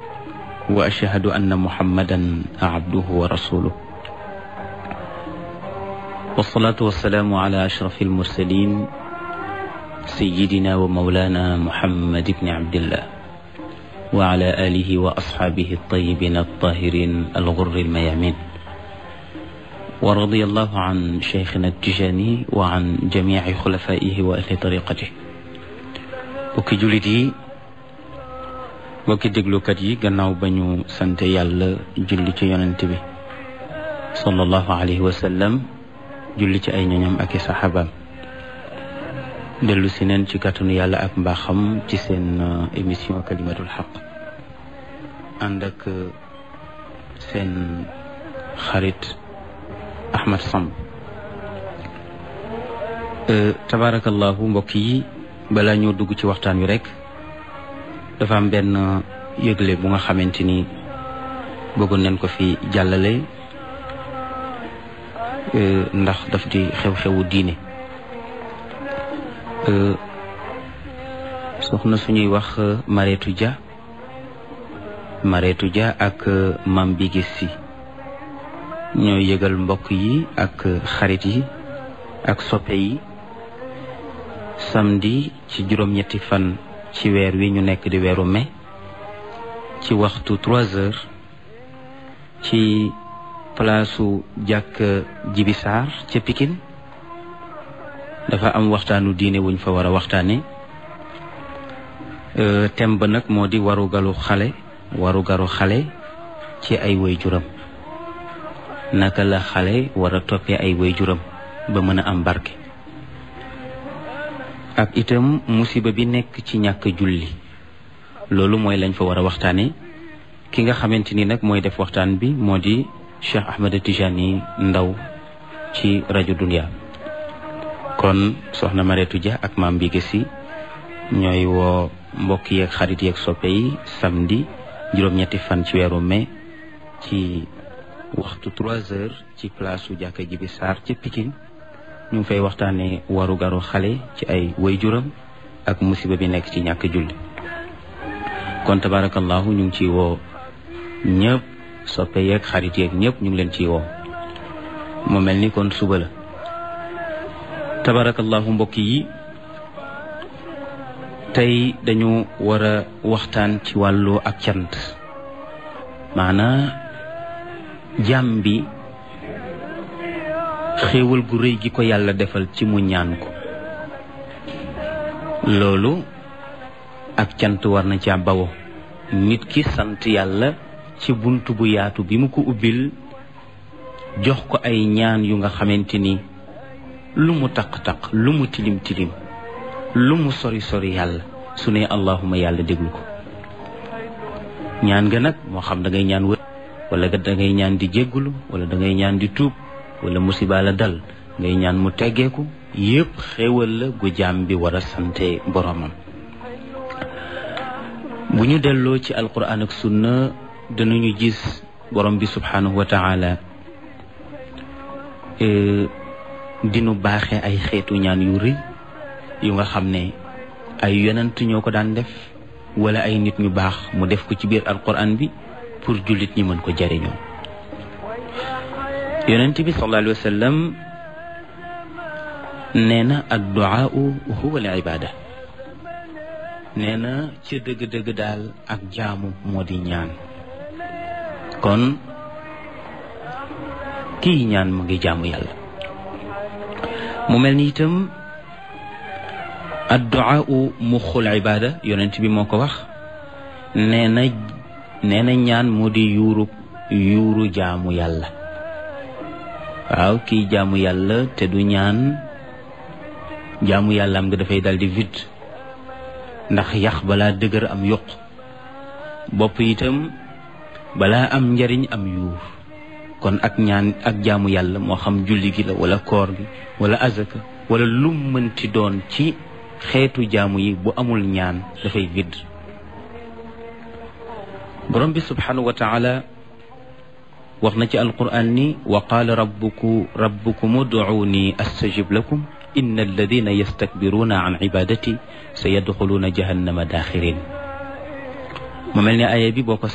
وأشهد أن محمدا عبده ورسوله والصلاة والسلام على أشرف المرسلين سيدنا ومولانا محمد بن عبد الله وعلى آله وأصحابه الطيبين الطاهرين الغر الميامين ورضي الله عن شيخنا التجاني وعن جميع خلفائه وأهل طريقته bokki jullit yi bokki déglukat yi gannaaw ba ñu sant yàlla julli ci yonent bi sallallahu alayhi wa sallam julli ci ay ñoñam ak i saxaabaam dellu si neen ci kàttanu yàlla ak mbaaxam ci seen émission kalimatul xaq ànd ak seen xarit Ahmad Samb tabaarakallahu mbokk yi balaa ñoo dugg ci waxtaan wi rek dafa am benn yëgle bu nga xamante ni bëggoon nañ ko fi jàllale ndax daf di xew-xewu diine soxna suñuy wax Mareetu Dia Mareetu Dia ak Mam bi gis si ñoo yëgal mbokk yi ak xarit yi ak soppe yi samedi ci juróom-ñetti fan ci weer wi ñu nekk di weeru mai ci waxtu trois heures ci palaasu jàkk jibisaar ca Pikine dafa am waxtaanu diine wuñ fa war a waxtaane thème ba nag moo di warugalu xale warugaru xale ci ay waajuram naka la xale war a toppee ay waajuram ba mën a am barke ak itam musiba bi nekk ci ñàkk julli loolu mooy lañ fa war a waxtaane ki nga xamante ni nag mooy def waxtaan bi moo di Cheikh Ahmed Tijani Ndaw ci rajo Dunia kon soxna Mareetu Dia ak maam bi gësi ñooy woo mbokk yeeg xarit yeeg soppe yi samedi juróom-ñetti fan ci weeru mai ci waxtu trois heures ci place su jàkka ji bi Sarr ci Pikine ñu ngi fay waxtaanee waru garu xale ci ay waajuram ak musiba bi nekk ci ñàkk julli kon tabarakallahu ñu ngi ciy woo ñëpp soppe yeeg xarit yeeg ñëpp ñu ngi leen ciy woo mu mel ni kon suba la tabarakallahu mbokk yi tey dañu war a waxtaan ci wàllu ak cant maanaa jàmm bi xéewal gu rëy gi ko yàlla defal ci mu ñaan ko loolu ak cant war na ca bawo nit ki sant yàlla ci bunt bu yaatu bi mu ko ubbil jox ko ay ñaan yu nga xamante ni lu mu taq-taq lu mu tilim tilim lu mu sori sori yàlla su ne allahuma yàlla déglu ko ñaan nga nag moo xam da ngay ñaan wër wala da ngay ñaan di jéggulu wala da ngay ñaan di tuub wala musiba la dal ngay ñaan mu teggeeku yépp xéewal la gu jaam bi war a sante boromam bu ñu delloo ci alquran ak sunna danañu gis borom bi subhanahu wa taala dinu baaxe ay xeetu ñaan yu rëy yu nga xam ne ay yonent ñoo ko daan def wala ay nit ñu baax mu def ko ci biir alquran bi pour jullit ñi mën ko jariñoo yonent bi sallallahu alayhi wa sallam nee na adduaau huwa al ibada nee na ca dëgg-dëgg daal ak jaamu moo di ñaan kon kii ñaan mu ngi jaamu yàlla mu mel ni itam adduaau muxul ibada yonent bi moo ko wax nee na nee na ñaan moo di yuuru yuuru jaamu yàlla waaw kii jaamu yàlla te du ñaan jaamu yàlla am nga dafay dal di vide ndax yax balaa dëgër am yokk bopp itam balaa am njariñ am yuur kon ak ñaan ak jaamu yàlla moo xam julli gi la wala koor gi wala azaka wala lum mënti doon ci xeetu jaamu yi bu amul ñaan dafay vide borom bi subhanahu wa taala wax na ci alquran ni wa qaala rabbuku rabbukum ud'uuni astajib lakum inna alladina yastakbiruuna an ibadati sa yadxuluuna jahannama daaxirin mu mel ni aaya bi boo ko